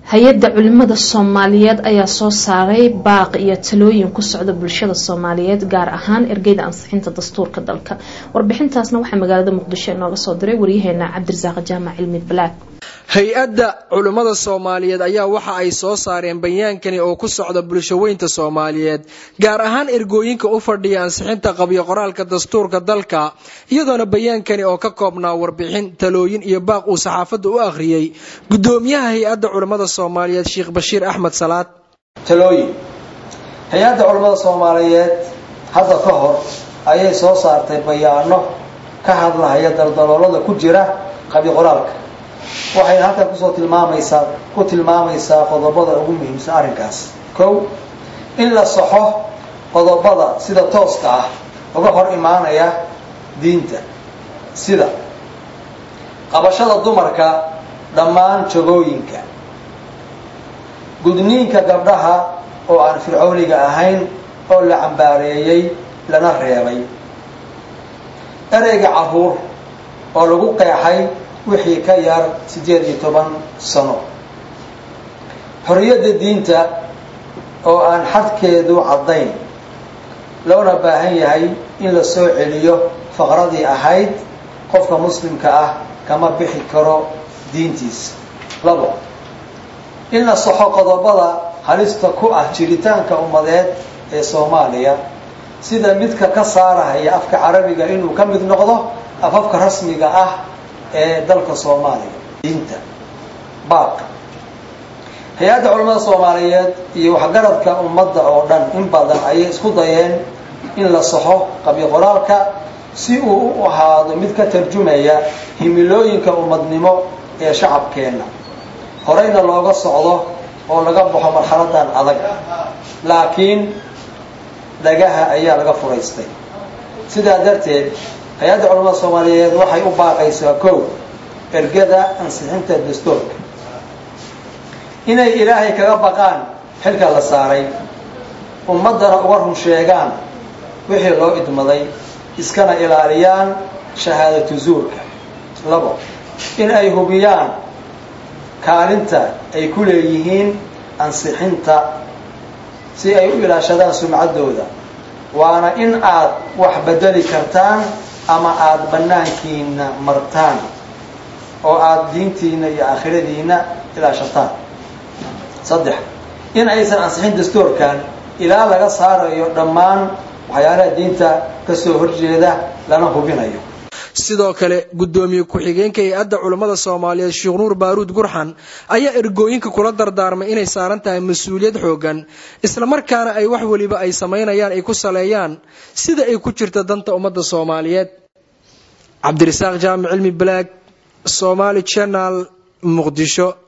hay-adda culimada soomaaliyeed ayaa soo saaray baaq iyo talooyin ku socda bulshada soomaaliyeed gaar ahaan ergeyda ansixinta dastuurka dalka warbixintaasna waxaa magaalada muqdisho inooga soo diray waryaheena cabdirasaaq jaamac cilmi balaag hay-adda culimmada soomaaliyeed ayaa waxa ay soo saareen bayaankani oo ku socda bulshaweynta soomaaliyeed gaar ahaan ergooyinka u fadhiya ansixinta qabyo qoraalka dastuurka dalka iyadoona bayaankani oo ka koobnaa warbixin talooyin iyo baaq uu saxaafadda u akhriyey gudoomiyaha hay-adda culimmada soomaaliyeed sheekh bashiir axmed salaad talooyin hay-adda culimmada soomaaliyeed hadda ka hor ayay soo saartay bayaano ka hadlahaya daldaloolada ku jira qabyo qoraalka waxayna halkan kusoo tilmaamaysaa ku tilmaamaysaa qodobada ugu muhiimsan arrinkaas kow in la saxo qodobada sida tooska ah uga hor imaanaya diinta sida qabashada dumarka dhammaan jagooyinka gudniinka gabdhaha oo aan fircooniga ahayn oo la cambaareeyey lana reebay ereyga caruur oo lagu qeexay wixii ka yar siddeed iyo toban sano xorriyadda diinta oo aan xadkeedu caddayn loona baahan yahay in la soo celiyo faqradii ahayd qofka muslimka ah kama bixi karo diintiisa labo in la saxo qodobada halista ku ah jiritaanka ummadeed ee soomaaliya sida midka ka saarahaya afka carabiga inuu ka mid noqdo afafka rasmiga ah ee dalka soomaaliya diinta baaq hay-adda culamada soomaaliyeed iyo waxgaradka ummadda oo dhan in badan ayay isku dayeen in la saxo qabyo qoraalka si uu u ahaado mid ka tarjumaya himilooyinka ummadnimo ee shacabkeenna horeyna looga socdo oo laga baxo marxaladan adag laakiin dhagaha ayaa laga furaystay sidaa darteed hay-adda culamada soomaaliyeed waxay u baaqaysaa kow ergada ansixinta dastuurka inay ilaahay kaga baqaan xilka la saaray ummaddana uga run sheegaan wixii loo idmaday iskana ilaaliyaan shahaadatu zuurka labo in ay hubiyaan kaalinta ay ku leeyihiin ansixinta si ay u ilaashadaan sumcaddooda waana in aad wax bedeli kartaan ama aada bannaankiina martaan oo aada diintiina iyo aakhiradiina ilaashataan saddex in aysan ansixin dastuurkan ilaa laga saarayo dhammaan waxyaalaha diinta kasoo horjeeda lana hubinayo sidoo kale gudoomiye ku-xigeenka hay-adda culammada soomaaliyeed sheekh nuur baaruud gurxan ayaa ergooyinka kula dardaarmay inay saaran tahay mas-uuliyad xoogan islamarkaana ay wax weliba ay samaynayaan ay ku saleeyaan sida ay ku jirta danta ummadda soomaaliyeed cabdirasaaq jaamic cilmi balaag somaali janal muqdisho